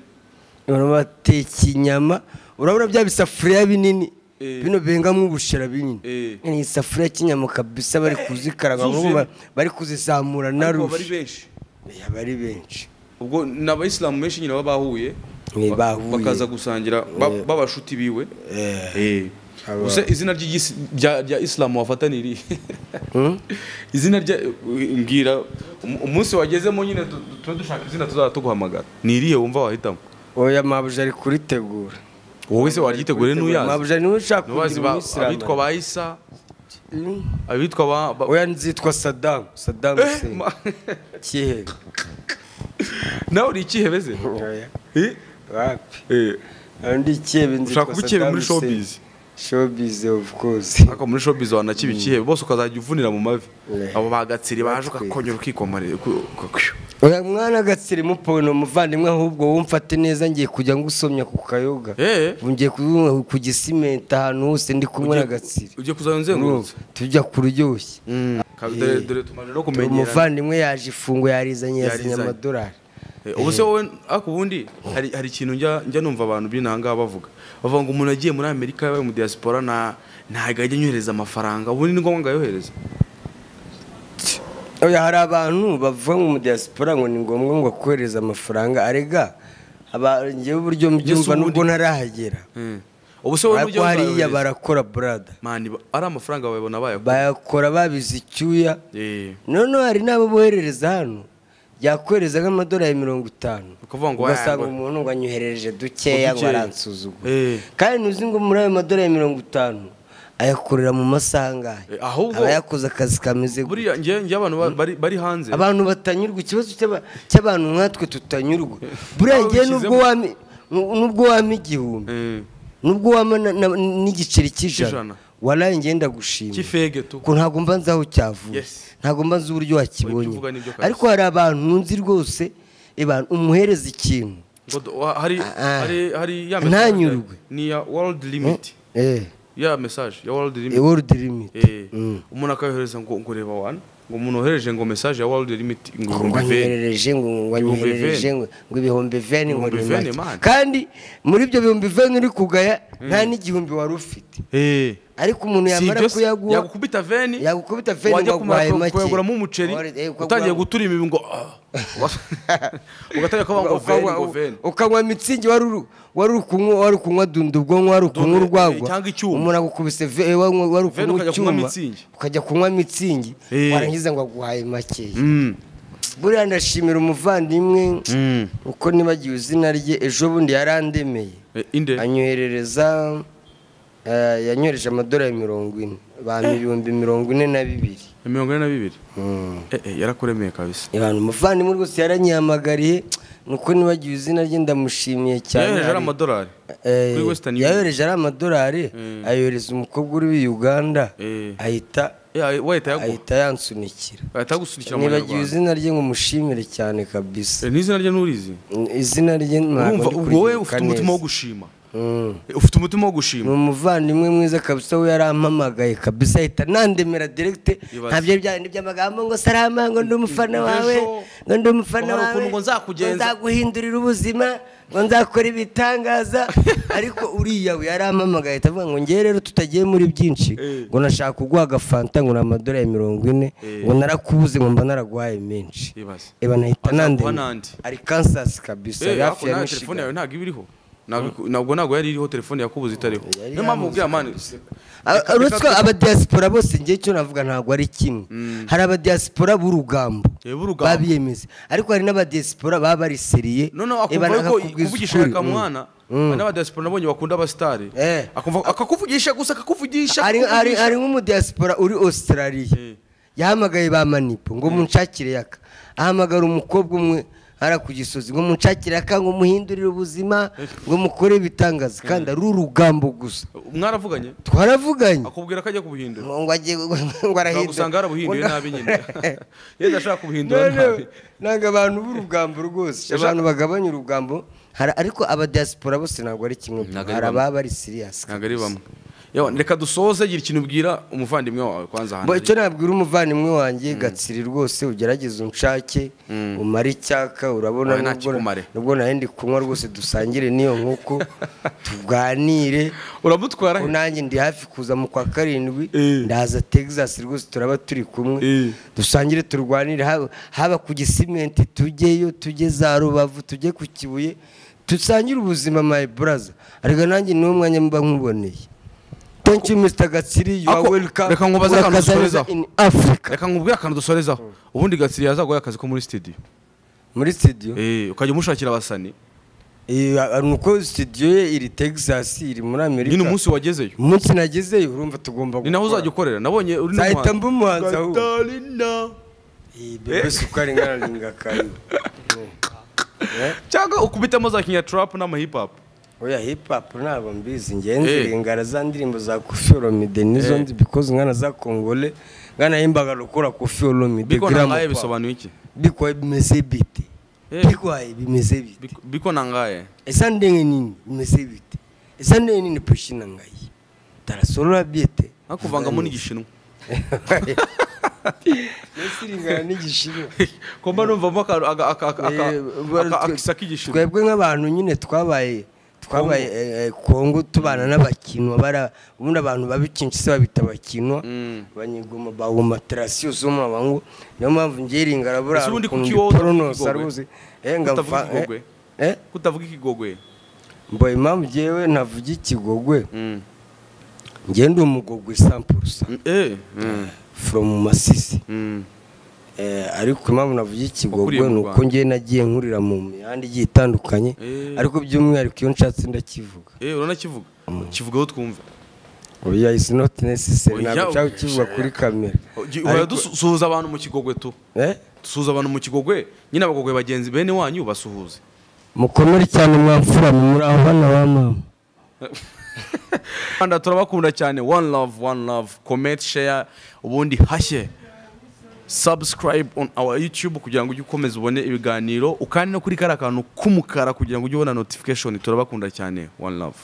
[SPEAKER 2] noneho bateka inyama urabona bya bisafuriya binini
[SPEAKER 1] Eh.
[SPEAKER 2] bino bengamwo ubushera binini
[SPEAKER 1] Eh.
[SPEAKER 2] ni isafuriya cy'inyama kabisa bari kuzikaranga
[SPEAKER 1] Zuzuye.
[SPEAKER 2] ahubwo ba- bari kuzizamura na
[SPEAKER 1] ariko bari
[SPEAKER 2] rushe
[SPEAKER 1] benshi
[SPEAKER 2] Oya, bari benshi
[SPEAKER 1] ubwo ni abayisilamu benshi nyine baba bahuye
[SPEAKER 2] Ni
[SPEAKER 1] ba-
[SPEAKER 2] bahuye.
[SPEAKER 1] bakaza gusangira ba- b'abashuti biwe Eh.
[SPEAKER 2] Aba-
[SPEAKER 1] Ubuse izina ry'igisi- rya rya isilamu wafata ni irihe izina rya mbwira umu- umunsi wagezemo nyine tu- tu- tube dushaka izina tuzaba tuguhamagara ni irihe wumva wahitamo
[SPEAKER 2] oya mabuja ari kuritegura
[SPEAKER 1] wowe se waryitegure n'uyazi
[SPEAKER 2] mabuja niwe ushaka
[SPEAKER 1] n'ubazi
[SPEAKER 2] kugira
[SPEAKER 1] ba- abitwa
[SPEAKER 2] umuyisilamu
[SPEAKER 1] ba isa abitwa ba- ba
[SPEAKER 2] oya nzitwa sadamu sadamu
[SPEAKER 1] Eh,
[SPEAKER 2] Hussein.
[SPEAKER 1] ma-
[SPEAKER 2] kihebe
[SPEAKER 1] nawe uri ikihebeze
[SPEAKER 2] oya
[SPEAKER 1] Eh?
[SPEAKER 2] wapi
[SPEAKER 1] Eh,
[SPEAKER 2] undi ikebe
[SPEAKER 1] ushaka kuba ikihebe muri showbiz
[SPEAKER 2] showbiz of course
[SPEAKER 1] ariko muri showbiz wanakiba ikihebe bose ukazajya uvunira mu mavi
[SPEAKER 2] Yeah.
[SPEAKER 1] abo bagatsiri baje ukakongera ukikomarira
[SPEAKER 2] oya mwana gatsiri mupone umuvandimwe ahubwo wumfate neza ngiye kujya ngusomya ku kayoga
[SPEAKER 1] Eh.
[SPEAKER 2] ngiye ku- ku gisimenta ahantu hose ndi kumwe na gatsiri
[SPEAKER 1] ugiye kuzajya uzengurutse
[SPEAKER 2] Urumva? tujya kuryoshye
[SPEAKER 1] Ka- dore- dore tumaze no kumenyera
[SPEAKER 2] umuvandimwe yaje ifungo yarizanye yazanye
[SPEAKER 1] Yarizanye.
[SPEAKER 2] amadolari
[SPEAKER 1] Eh, ubu se wowe ariko ubundi hari hari ikintu njya njya numva abantu b'inanga bavuga bavuga ngo umuntu agiye muri amerika yabaye mu diaspora nta ntago ajya anyohereza amafaranga ubundi ni ngombwa ngayohereza
[SPEAKER 2] oya hari abantu bavuga ngo mu diaspora ngo ni ngombwa ngo akohereze amafaranga arega aba- njyewe uburyo mbyumva
[SPEAKER 1] ubundi-
[SPEAKER 2] nubwo ntarahagera
[SPEAKER 1] Eh. ubu se wowe
[SPEAKER 2] ariko
[SPEAKER 1] n'ujya
[SPEAKER 2] hariya
[SPEAKER 1] uzayohereza
[SPEAKER 2] barakora burada
[SPEAKER 1] mani ba- ari amafaranga bayabona bayakora
[SPEAKER 2] bayakora babize icyuya
[SPEAKER 1] Eh,
[SPEAKER 2] noneho hari n'abo boherereza hano yakohereza nk'amadolari mirongo itanu
[SPEAKER 1] Ukavuga ngo
[SPEAKER 2] ugasanga
[SPEAKER 1] waya, ngo-
[SPEAKER 2] umuntu ngo anyohereje dukeya ngo
[SPEAKER 1] Dukeya.
[SPEAKER 2] aransuzugura
[SPEAKER 1] Eh.
[SPEAKER 2] kandi ntuzi ngo muri ayo madolari mirongo itanu ayakorera mu masaha angahe
[SPEAKER 1] Eh, ahubwo-
[SPEAKER 2] aba yakoze akazi kameze gutya.
[SPEAKER 1] buriya njye njye abantu ba- bari bari hanze
[SPEAKER 2] abantu batanyurwa ikibazo cy'aba- cy'abantu nkatwe tutanyurwa buriya
[SPEAKER 1] Aho
[SPEAKER 2] ngewe n'ubwo
[SPEAKER 1] ubishyizemo.
[SPEAKER 2] wami n'ubwo wama igihumbi
[SPEAKER 1] Eh,
[SPEAKER 2] n'ubwo wama na- na- n'igiceri
[SPEAKER 1] Cy'ijana.
[SPEAKER 2] cy'ijana waraye ngenda gushima
[SPEAKER 1] cy'ifege tu
[SPEAKER 2] ko ntabwo mba nzi aho cyavuye
[SPEAKER 1] Yes.
[SPEAKER 2] ntabwo mba nzi uburyo wakibonye
[SPEAKER 1] uvuga nibyo kabisa.
[SPEAKER 2] ariko hari abantu nzi rwose eba, umuhereza ikintu
[SPEAKER 1] Ngo do- wa- hari
[SPEAKER 2] Ah, ah.
[SPEAKER 1] hari hari ya
[SPEAKER 2] Ntanyurwe.
[SPEAKER 1] ni ya world limit
[SPEAKER 2] eh
[SPEAKER 1] ya message ya world limit
[SPEAKER 2] world limit
[SPEAKER 1] Eh,
[SPEAKER 2] Mm.
[SPEAKER 1] umuntu akayohereza ngo ngo reba wana ngo umuntu wohereje ngo mesaje ya world limit ngo
[SPEAKER 2] ngo
[SPEAKER 1] ibihumbi veni
[SPEAKER 2] nyoherereje ngo ngo
[SPEAKER 1] Ibihumbi
[SPEAKER 2] nyoherereje
[SPEAKER 1] veni.
[SPEAKER 2] ngo ngo ibihumbi veni ngo
[SPEAKER 1] Ibihumbi
[SPEAKER 2] nimake.
[SPEAKER 1] veni, man.
[SPEAKER 2] kandi muri ibyo bihumbi veni uri kugaya nta n'igihumbi wari ufite
[SPEAKER 1] Eh.
[SPEAKER 2] ariko umuntu
[SPEAKER 1] Si
[SPEAKER 2] yamara
[SPEAKER 1] ibyo se,
[SPEAKER 2] kuyaguha
[SPEAKER 1] yagukubita veni
[SPEAKER 2] yagukubita veni
[SPEAKER 1] wajya
[SPEAKER 2] ngo
[SPEAKER 1] kumara
[SPEAKER 2] aguhaye
[SPEAKER 1] ku-
[SPEAKER 2] make.
[SPEAKER 1] kuyaguramo umuceri
[SPEAKER 2] Wari- eh, ukagura-
[SPEAKER 1] utangiye guturima ibi ngo ah. ugatangira kuvuga ngo veni ngo veni
[SPEAKER 2] ukanywa mitsingi wari uri- wari uri kunywa wari uri kunywa dunda ubwonko wari uri kunywa
[SPEAKER 1] Dunda,
[SPEAKER 2] urwagwa
[SPEAKER 1] eh, cyangwa icyuma.
[SPEAKER 2] umuntu agukubise ve- eh, wanywa- wari uri
[SPEAKER 1] Veni
[SPEAKER 2] kunywa
[SPEAKER 1] ukajya kunywa
[SPEAKER 2] icyuma
[SPEAKER 1] mitsingi.
[SPEAKER 2] ukajya kunywa mitsingi
[SPEAKER 1] Eh.
[SPEAKER 2] warangiza ngo aguhaye makeya
[SPEAKER 1] Mm.
[SPEAKER 2] buriya ndashimira umuvandimwe
[SPEAKER 1] Mm.
[SPEAKER 2] uko nibagiwe izina rye ejo bundi yarandemeye
[SPEAKER 1] Eh, inde
[SPEAKER 2] anyoherereza eh, yanyohereje amadolari mirongo ine ba ibihumbi mirongo ine na bibiri
[SPEAKER 1] mirongo ine na bibiri
[SPEAKER 2] Mm.
[SPEAKER 1] Eh, eh, yarakuremeye kabisa
[SPEAKER 2] abantu umuvandimwe rwose yaranyihamagariye nuko nibagiwe izina rye ndamushimiye cyane
[SPEAKER 1] yohereje ari
[SPEAKER 2] Ari-
[SPEAKER 1] amadolari
[SPEAKER 2] Eh,
[SPEAKER 1] kuri western union
[SPEAKER 2] yayohereje ari amadolari ayohereza umukobwa uri i uganda
[SPEAKER 1] Eh.
[SPEAKER 2] ahita
[SPEAKER 1] Eh, ah, wahita yaguha
[SPEAKER 2] ahita yansunikira
[SPEAKER 1] ahita agusukira mu
[SPEAKER 2] nibagiwe
[SPEAKER 1] banyarwanda
[SPEAKER 2] izina rye ngo mushimire cyane kabisa
[SPEAKER 1] Eh, n'izina rye nurizi
[SPEAKER 2] izina rye ntabwo
[SPEAKER 1] urumva
[SPEAKER 2] ndi
[SPEAKER 1] ubwo wowe
[SPEAKER 2] kuryibuka
[SPEAKER 1] ufite umutima wo
[SPEAKER 2] neza.
[SPEAKER 1] gushima
[SPEAKER 2] Mm.
[SPEAKER 1] Eh, ufite umutima wo
[SPEAKER 2] ni
[SPEAKER 1] gushima
[SPEAKER 2] umuvandimwe mwiza kabisa we yarampamagaye kabisa ahita nandemera direkite
[SPEAKER 1] Ibaze.
[SPEAKER 2] ntabyo byandi by'amagambo ngo sarama ngo ndi umufana
[SPEAKER 1] Ejo,
[SPEAKER 2] wawe ngo ndi umufana
[SPEAKER 1] hari
[SPEAKER 2] wawe
[SPEAKER 1] ukuntu ngo nzakugenza."
[SPEAKER 2] nzaguhindurira ubuzima ngo nzakora ibitangaza ariko uriya we yarampamagaye ahita avuga ngo ngewe rero tutagiye muri byinshi
[SPEAKER 1] Eh.
[SPEAKER 2] ngo nashaka kuguha agafanta ngo ni amadolari mirongo ine
[SPEAKER 1] Eh.
[SPEAKER 2] ngo narakubuze ngo mba naraguhaye menshi
[SPEAKER 1] Ibaze.
[SPEAKER 2] eba nahita
[SPEAKER 1] Azaguha
[SPEAKER 2] nandemera
[SPEAKER 1] n'andi.
[SPEAKER 2] ari kansasi kabisa
[SPEAKER 1] Eh,
[SPEAKER 2] yari
[SPEAKER 1] ariko
[SPEAKER 2] hafi ya
[SPEAKER 1] nawe telefone
[SPEAKER 2] mishigan
[SPEAKER 1] yawe ntabwo iba iriho Ntabwo- nabwo ntabwo yari iriho telefone yakubuze itariho
[SPEAKER 2] Yari
[SPEAKER 1] niyo mpamvu
[SPEAKER 2] yamuzi
[SPEAKER 1] ubwira mani
[SPEAKER 2] A- uretse abadiyasipora bose ngewe icyo navuga ntabwo ari kimwe hari abadiyasipora b'urugambo
[SPEAKER 1] Eh, b'urugambo.
[SPEAKER 2] babiyemeza ariko hari n'abadiyasipora baba bariseriye
[SPEAKER 1] noneho
[SPEAKER 2] eh,
[SPEAKER 1] akumva yuko
[SPEAKER 2] bakakubwiza
[SPEAKER 1] kuvugisha
[SPEAKER 2] ukuri.
[SPEAKER 1] akamwana hari n'abadiyasipora nabonye bakunda abasitari
[SPEAKER 2] Eh.
[SPEAKER 1] Akumva- akakuvugisha gusa akakuvugisha
[SPEAKER 2] hari hari
[SPEAKER 1] akakuvugisha.
[SPEAKER 2] hari nk'umudiyasipora uri australia
[SPEAKER 1] Eh.
[SPEAKER 2] yahamagaye ba manipo ngo munshakire yaka ahamagara umukobwa umwe hara ku gisozi ngo munshakire yaka ngo muhindurire ubuzima ngo mukore ibitangaza kandi ari urugambo gusa
[SPEAKER 1] mwaravuganye
[SPEAKER 2] twaravuganye
[SPEAKER 1] akubwira ko ajya kubuhindura
[SPEAKER 2] ngo agiye ngo arahindura
[SPEAKER 1] usanga yarabuhinduye
[SPEAKER 2] Ngo-
[SPEAKER 1] nabi nyine yenda ashaka kubuhindura nabi
[SPEAKER 2] none ntabwo abantu b'urugambo rwose abantu bagabanya urugambo hari- ariko abadiyasipora bose ntabwo ari kimwe
[SPEAKER 1] Ntabwo ari
[SPEAKER 2] hari
[SPEAKER 1] bamwe.
[SPEAKER 2] ababa ari siriyasi
[SPEAKER 1] ntabwo ari bamwe Yewe, reka dusoze gira ikintu ubwira umuvandimwe wawe kwanza
[SPEAKER 2] Bo,
[SPEAKER 1] hano
[SPEAKER 2] icyo nabwira umuvandimwe wanjye gatsiri rwose ugerageze unshake umare icyaka urabona
[SPEAKER 1] Wowe nta
[SPEAKER 2] nubwo-
[SPEAKER 1] kikumare.
[SPEAKER 2] nubwo nawe ndi kunywa rwose dusangire n'iyo nk'uko tuganire
[SPEAKER 1] uramutwara he?
[SPEAKER 2] nanjye ndi hafi kuza mu kwa karindwi
[SPEAKER 1] Eh.
[SPEAKER 2] ndaza texas rwose turaba turi kumwe
[SPEAKER 1] Eh.
[SPEAKER 2] dusangire turwanire haba- haba ku gisimenti tujyeyo tujye za rubavu tujye ku kibuye dusangire ubuzima my brother ariko nanjye niwo mwanya mba nkuboneye thank you mr gatsiri you are
[SPEAKER 1] Ako-
[SPEAKER 2] welcome
[SPEAKER 1] reka nkubaze akantu
[SPEAKER 2] Urakaza neza
[SPEAKER 1] dusorezaho.
[SPEAKER 2] in africa
[SPEAKER 1] reka nkubwire akantu dusorezaho ubundi gatsiri yazaguha akazi ko muri studio
[SPEAKER 2] muri studio
[SPEAKER 1] Eh, ukajya umushakira abasani
[SPEAKER 2] Eh, a- ni uko studio ye iri texas iri muri amerika
[SPEAKER 1] nyine umunsi wagezeyo
[SPEAKER 2] umunsi nagezeyo urumva tugomba
[SPEAKER 1] ni naho
[SPEAKER 2] gukora.
[SPEAKER 1] uzajya ukorera nabonye uri
[SPEAKER 2] Nzahita mba umuhanzi ahubwo.
[SPEAKER 1] Gatarina.
[SPEAKER 2] Iyi bebe sukari ngararinga kayo
[SPEAKER 1] cyangwa ukubitamo za kinyaturapu n'amahip hop
[SPEAKER 2] oya hip hop ntabwo mbizi
[SPEAKER 1] Eh.
[SPEAKER 2] ngenzi ingara za ndirimbo za kofi olomide nizo
[SPEAKER 1] Eh.
[SPEAKER 2] nzi because nkana za kongole nkana yimbaga rukora kofi olomide
[SPEAKER 1] biko nangaye
[SPEAKER 2] giramu
[SPEAKER 1] bisobanuye iki
[SPEAKER 2] bikwaye bimeze bite
[SPEAKER 1] Eh.
[SPEAKER 2] bikwaye bimeze bite
[SPEAKER 1] Biko- biko nangaye
[SPEAKER 2] esa ndenge nini bimeze bite esa ndenge nini pushina ngayi tarasorora byete
[SPEAKER 1] nakuvangamo n'igishinwa
[SPEAKER 2] esi ringana n'igishinwa
[SPEAKER 1] komba numvamo aka- aka- aka- aka-
[SPEAKER 2] Eh,
[SPEAKER 1] aka- akisa k'igishinwa
[SPEAKER 2] twebwe nk'abantu nyine twabaye twabaye eh, eh, kongo tubana n'abakinwa bara ubundi abantu babikinshi se babita abakinwa
[SPEAKER 1] Mm.
[SPEAKER 2] abanyegoma bawuma terasiyo zo mu mabango niyo mpamvu ngiye ringara buriya
[SPEAKER 1] Ese ubundi
[SPEAKER 2] ukuntu
[SPEAKER 1] kuki wowe utavuga
[SPEAKER 2] ndiporonosa
[SPEAKER 1] ikigogwe?
[SPEAKER 2] rwose eh, nga
[SPEAKER 1] Utavuga
[SPEAKER 2] mfa- eh,
[SPEAKER 1] ikigogwe?
[SPEAKER 2] eh,
[SPEAKER 1] kutavuga ikigogwe
[SPEAKER 2] mbo impamvu ngewe ntavuga ikigogwe
[SPEAKER 1] Mm.
[SPEAKER 2] ngewe ndi umugogwe sampurusa
[SPEAKER 1] Eh, mm,
[SPEAKER 2] foromu masisi
[SPEAKER 1] mm.
[SPEAKER 2] Eh, ariko impamvu navuga
[SPEAKER 1] Wakuriye
[SPEAKER 2] ikigogwe
[SPEAKER 1] mu
[SPEAKER 2] ni uko
[SPEAKER 1] Rwanda.
[SPEAKER 2] ngewe nagiye nkurira mu mihanda igiye itandukanye
[SPEAKER 1] Eh.
[SPEAKER 2] ariko by'umwihariko iyo nshatse ndakivuga
[SPEAKER 1] Eh, uranakivuga kivugaho twumve
[SPEAKER 2] oya isi noti neseseri
[SPEAKER 1] Oya,
[SPEAKER 2] ntabwo nshaka kukivuga kuri kamera
[SPEAKER 1] uhora dusuhuza abantu mu kigogwe tu
[SPEAKER 2] Eh?
[SPEAKER 1] dusuhuza abantu mu kigogwe nyine abagogwe bagenzi bene wanyu basuhuze
[SPEAKER 2] mukomere cyane mwamfura muri aho hano ba mama
[SPEAKER 1] rwanda turabakunda cyane one love one love comment share ubundi hashye subscribe on our youtube kugira ngo ujye ukomeza ubone ibiganiro ukandi no kuri kariya kantu k'umukara kugira ngo ujye ubona notification turabakunda cyane one love